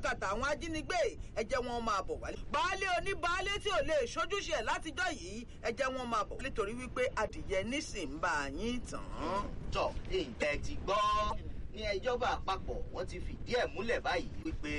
àkàtà àwọn ajínigbé ẹ jẹ́ wọn máa bọ̀ wálé. baálé oníbaálé tí ò lè ṣojúṣe ẹ̀ látijọ́ yìí ẹ jẹ́ wọn máa bọ̀ wálé torí wípé adìyẹ nísìn bá yín tàn án. tọ ǹjẹ́ ti gbọ́ ní ìjọba àpapọ̀ wọ́n ti fìdí ẹ̀ múlẹ̀ báyìí wípé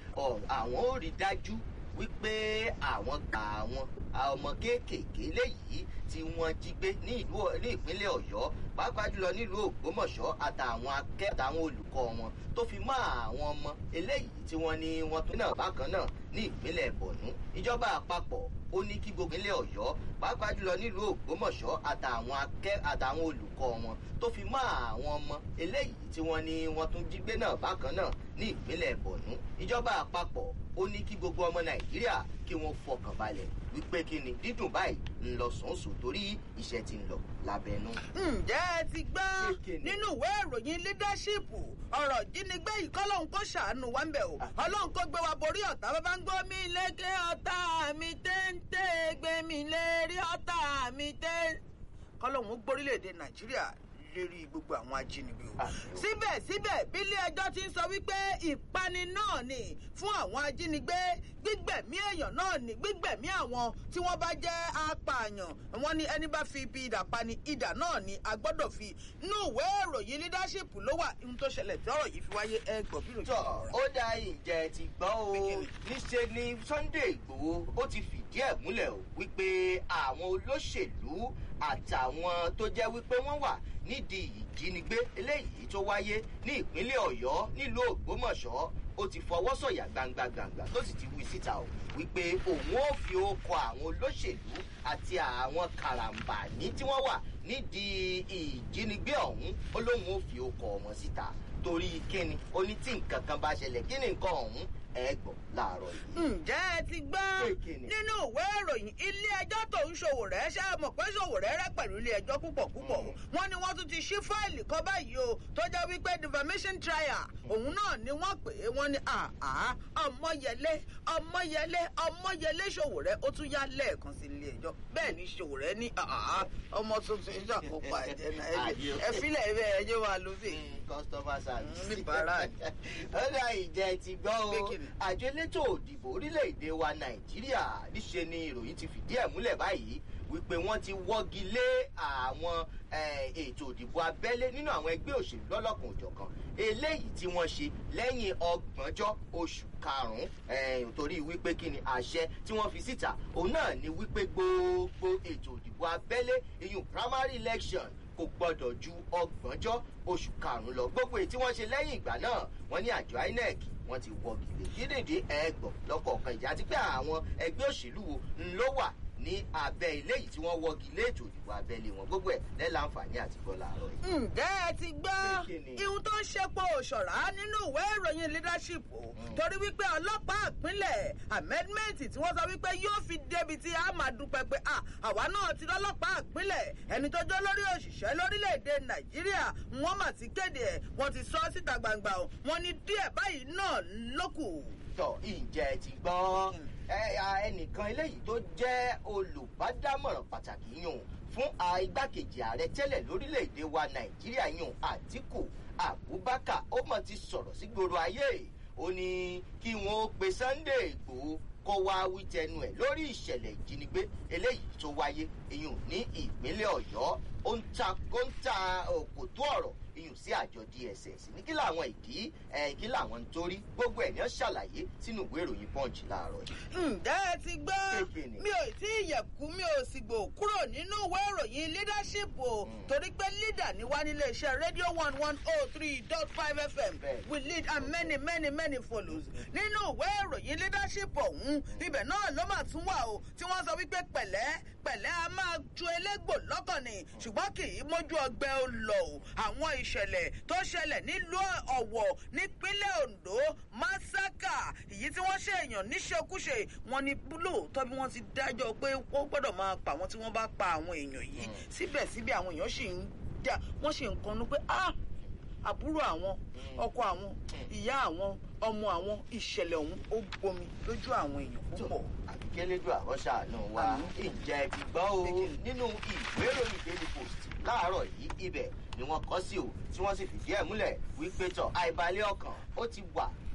àwọn ò rí dájú wípé àwọn gba àwọn ọmọ kéékèèké léyìí tí wọ́n jí gbé ní ìlú ní ìpínlẹ̀ ọ̀yọ́ pàápàá jùlọ nílùú ògbómọ̀ṣọ́ àtàwọn akẹ́ àtàwọn olùkọ́ wọn tó fi mọ́ àwọn ọmọ eléyìí tí wọ́n ní wọ́n tún náà bákan náà ní ìpínlẹ̀ bọ̀nú ìjọba àpapọ̀ ó ní kí gbogbo ilé ọ̀yọ́ pàápàá jùlọ nílùú ògbómọ̀ṣọ́ àtàwọn akẹ́ àtàwọn olùkọ́ wọn tó fi mọ́ àwọn ọmọ eléyìí tí wọ́n ní wọ́n tún jí gbé náà bákan náà ní ìpínlẹ̀ bọ̀nú ìjọba àpapọ̀ ó ní kí gbogbo ọmọ nàìjíríà kí wọ́n fọkàn balẹ̀ wípé kí ni dídùn báyìí ń lọ sọ̀nsọ̀ torí iṣẹ́ ti ń lọ lábẹ́nú. ǹjẹ́ ẹ ti gbọ́ nínú ìwé ìròyìn leadership ọ̀rọ̀ jínigbé yìí kọ́lọ́hún kó ṣàánú wa ń bẹ̀ o ọlọ́run kó gbé wa borí ọ̀tá bàbá ń gbọ́ mi lékè ọ̀tá mi téńté gbé mi lérí ọ̀tá mi téńté kọ́lọ́hún gbórílẹ̀-èdè nàìjíríà lérí gbogbo àwọn ajínigbé o. síbẹ̀síbẹ̀ bílé ẹjọ́ ti ń sọ wípé ìpani náà ni fún àwọn ajínigbé gbígbẹ̀mí èèyàn náà ni gbígbẹ̀mí àwọn tí wọ́n bá jẹ́ apààyàn wọ́n ní ẹni bá fi ibi ìdà pani ìdà náà ni a gbọ́dọ̀ fi inú ìwé ìròyìn leadership ló wà ohun tó ṣẹlẹ̀ tí ọ̀rọ̀ yìí fi wáyé ẹgbọ̀n bí ròyìn. tọ ó dá ìjẹ ti gbọ́ o níṣe ni sunday igbòho ó ti fìdí ẹ̀ múlẹ̀ o wípé àwọn olóṣèlú àtàwọn tó jẹ́ wípé wọ́n wà nídìí ìjínigbé eléyìí tó wáyé ní ìpínlẹ̀ ọ̀yọ́ nílùú ògbómọ̀ṣọ́ ó ti fọwọ́ sọ̀yà gbangba gbangba tó sì ti wí síta o wípé òun ó fi okọ̀ àwọn olóṣèlú àti àwọn karambání tí wọ́n wà nídìí ìjínigbé ọ̀hún ó lóun ó fi okọ̀ wọn síta torí kíni ó ní tí nǹkan kan bá ṣẹlẹ̀ kí ni nǹkan ọ̀hún ẹ gbọ́ láàárọ̀ yìí. ǹjẹ́ ẹ ti gbọ́ nínú ìwé ìròyìn ilé ẹjọ́ tó ń ṣòwò rẹ̀ ṣe mọ̀ pé ṣòwò rẹ̀ rẹ̀ pẹ̀lú ilé ẹjọ́ púpọ̀ púpọ̀ wọ́n ní wọ́n tún ti ṣí fáìlì kan báyìí o tó jẹ́ wípé defamation trial òun náà ni wọ́n pè é wọ́n ní àá ọmọyẹlé ọmọyẹlé ọmọyẹlé ṣòwò rẹ̀ ó tún yá lẹ́ẹ̀kan sí ilé ẹjọ́ bẹ́ẹ̀ ni ṣòwò rẹ̀ ní àá ọmọ tuntun ìṣàkópa ẹ̀jẹ̀ náà ẹ fílẹ̀ ẹ bẹ́ẹ̀ ẹjọ́ wa ló sì. customer service. níbàárà ni. ó dá ìjẹ ti gbọ́ o àjọ elétò òdìbò orílẹ̀-èdè wa nàìjíríà níṣe ni ìròyìn ti fìdí ẹ̀ múlẹ̀ báyìí wípé wọ́n ti wọ́gi lé àwọn ètò òdìbò abẹ́lé nínú àwọn ẹgbẹ́ òṣèlú lọ́lọ́kan òjọ̀kan eléyìí tí wọ́n ṣe lẹ́yìn ọgbọ̀njọ́ oṣù karùn-ún torí wípé kí ni àṣẹ tí wọ́n fi síta òun náà ni wípé gbogbo ètò òdìbò abẹ́lé ìyún primary election kò gbọdọ̀ ju ọgbọ̀njọ́ oṣù karùn-ún lọ gbogbo èyí tí wọ́n ṣe lẹ́yìn ìgbà náà wọ́n ní àjọ inec wọ́n ti wọ́gi lé dídèdè ẹgbọ̀n lọ́kọ̀ọ̀kan ìjà àti pé àwọn ẹgbẹ́ òṣèlú wo ló wà ní abẹ́ ilé yìí tí wọ́n wọ́gi lé ètò ìdìbò abẹ́lé wọn gbogbo ẹ̀ lẹ́la àǹfààní àti gbọ́ làárọ̀ yìí. ǹjẹ́ ẹ ti gbọ́ ihun tó ń ṣepọ̀ òṣọ̀rá nínú ìwé ìròyìn leadership o torí wípé ọlọ́pàá ìpínlẹ̀ amendment tí wọ́n sọ wípé yóò fi débi tí a máa dúpẹ́ pé àwa náà ti lọ́lọ́pàá ìpínlẹ̀ ẹni tó jẹ́ lórí òṣìṣẹ́ lórílẹ̀‐èdè nàìjíríà wọ́n mà ti kéde ẹ̀ wọ́n ti sọ síta gbangba o wọ́n ní díẹ̀ báyìí náà lókù. tọ ìjẹ ti gbọ́ ẹnìkan eléyìí tó jẹ́ olùbádámọ̀ràn pàtàkì yùn fún igbákejì ààrẹ tẹ́lẹ̀ lórílẹ̀‐èdè wa nàìjíríà yùn àtìkù abubakar ó mọ̀ ti sọ̀rọ̀ sí gbòòrò ayé ó ní kí wọ́n pe sunday igbòho kó wá wí tẹnu ẹ̀ lórí ìṣẹ̀lẹ̀ ìjínigbé eléyìí tó wáyé iyùn ní ìpínlẹ̀ ọ̀yọ́ ó ń ta òkòtó ọ̀rọ̀ iyùn sí àjọ dss ní kí làwọn ìdí ẹ kí làwọn ń torí gbogbo ẹ̀ ní ó ṣàlàyé sínú ìwé ìròyìn punch láàárọ̀ yìí. ǹjẹ́ ẹ ti gbọ́ mi ò tí ì yẹ̀kú mi ò sì gbò kúrò nínú ìwé ìròyìn leadership o torí pé leader ni wá nílé iṣẹ́ radio one one oh three dot five fm we lead and many many many follows nínú ìwé ìròyìn leadership ọ̀hún ibẹ̀ náà ló mà tún wà o tí wọ́n sọ wípé pẹ̀lẹ́ pẹ̀lẹ́ a máa ju elégbò lọ́kàn ni ṣùgbọ́n kì í mójú ọgbẹ́ ó lọ o àwọn ìṣẹ̀lẹ̀ tó ṣẹlẹ̀ nílùú ọ̀wọ̀ nípínlẹ̀ ondo masaka èyí tí wọ́n ṣe èèyàn níṣekúṣe wọn ni lóòótọ́ bí wọ́n ti dájọ́ pé ó gbọ́dọ̀ máa pa àwọn tí wọ́n bá pa àwọn èèyàn yìí síbẹ̀síbẹ̀ àwọn èèyàn sì ń dà wọ́n sì ń kanú pé ah àbúrò àwọn ọkọ àwọn ìyá àwọn ọmọ àwọn ìṣẹ̀lẹ̀ ọ̀hún ó gbomi lójú àwọn èèyàn púpọ̀. àbíkẹ́lẹ́dù àwọn ṣàánú wa ìjẹ́ ti gbọ́ o nínú ìwé ìròyìn daily post láàárọ̀ yìí ibẹ̀ ni wọ́n kọ́ sí o tí wọ́n sì fìdí ẹ̀ múlẹ̀ wípé tọ̀ àìbalẹ̀ ọkàn ó ti wà